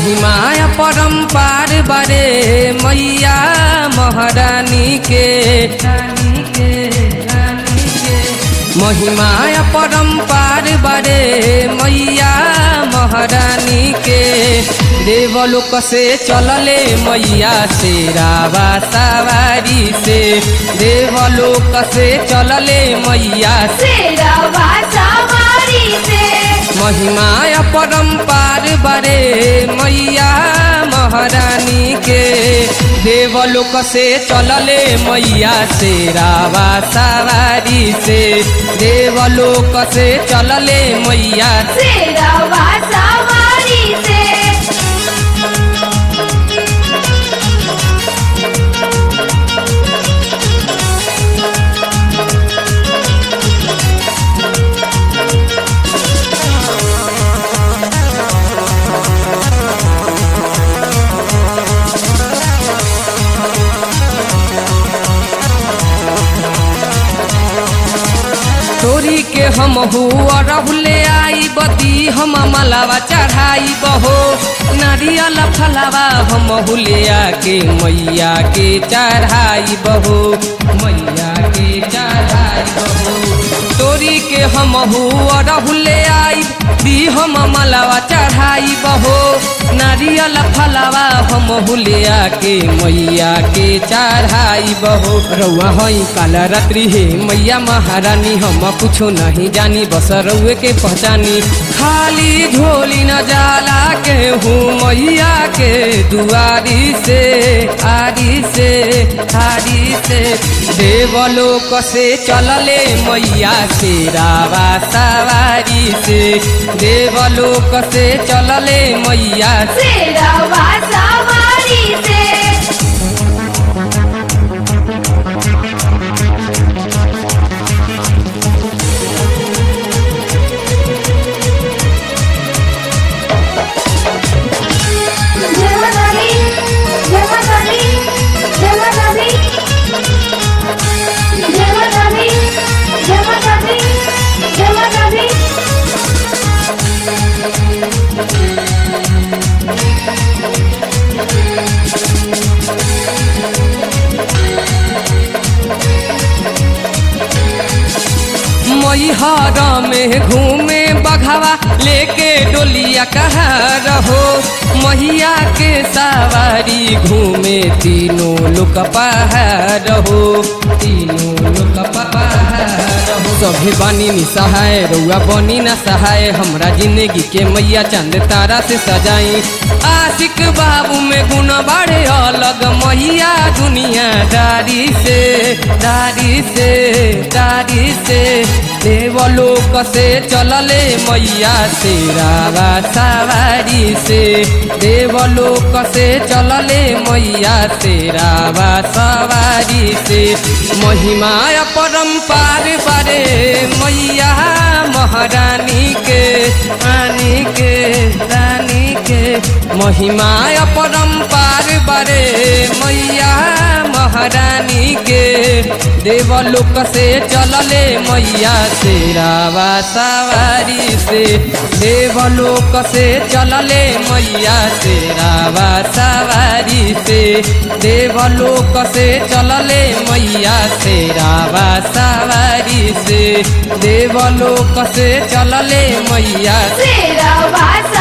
महिमाया परम्पार बारे मैया महारानी के रानी के रानी के महिमाया परम्पार बारे मैया महारानी के देवलोक से चलले मैया से रावा सवारी से देवलोक से चलले मैया से शेरवा सवारी से महिमाया परम्पार बरे मैया महारानी के देवलोक से चलले मैया से रावा सवारी से देवलोक से चलले मैया से शेरवा सवारी से तोरी के हम हुआ रहुले आई बदी हम मलावा चढ़ाई बहो नारियल फलावा हम हुलिया के मैया के चढ़ाई बहो मैया के चढ़ाई बहो तोरी के हम हुआ रहुले आई दी हम मलावा चढ़ाई बहो नारियल फलावा हम हुलिया के मैया के चढ़ाई बहो रउआ हई काला रात्रि हे मैया महारानी हम कुछो नहीं जानी बस रउए के पहचानी खाली झोली न जाला के हूँ मैया के दुआरी से आरी से आरी से देवलोक से चलले मैया से रावा सवारी से देवलोक से चलले मैया से शेरवा सवारी से जय माता दी जय माता दी जय माता दी जय माता दी जय माता दी जय माता दी मैहर में घूमे बघावा लेके डोलिया कहा रहो मैया के सवारी घूमे तीनों लोक पहाड़ हो तीनों लोक पहाड़ हो सभी बानी नि सहाय रउआ बनी ना सहाय हमरा जिंदगी के मैया चंद तारा से सजाई आशिक बाबू में गुण बाड़े अलग मैया दुनिया दारी से दारी से दारी से देवलोक से चलले मैया से रावा सवारी से देवलोक से चलले मैया से रावा सवारी से महिमा परम्पार बारे मैया महारानी के रानी के रानी के महिमा परम्पार बारे मैया महारानी के देवलोक से चलले मैया से रावा सवारी से देवलोक से चलले मैया से रावा सवारी से देवलोक से चलले मैया से रावा सवारी से देवलोक से चलले मैया शेरवा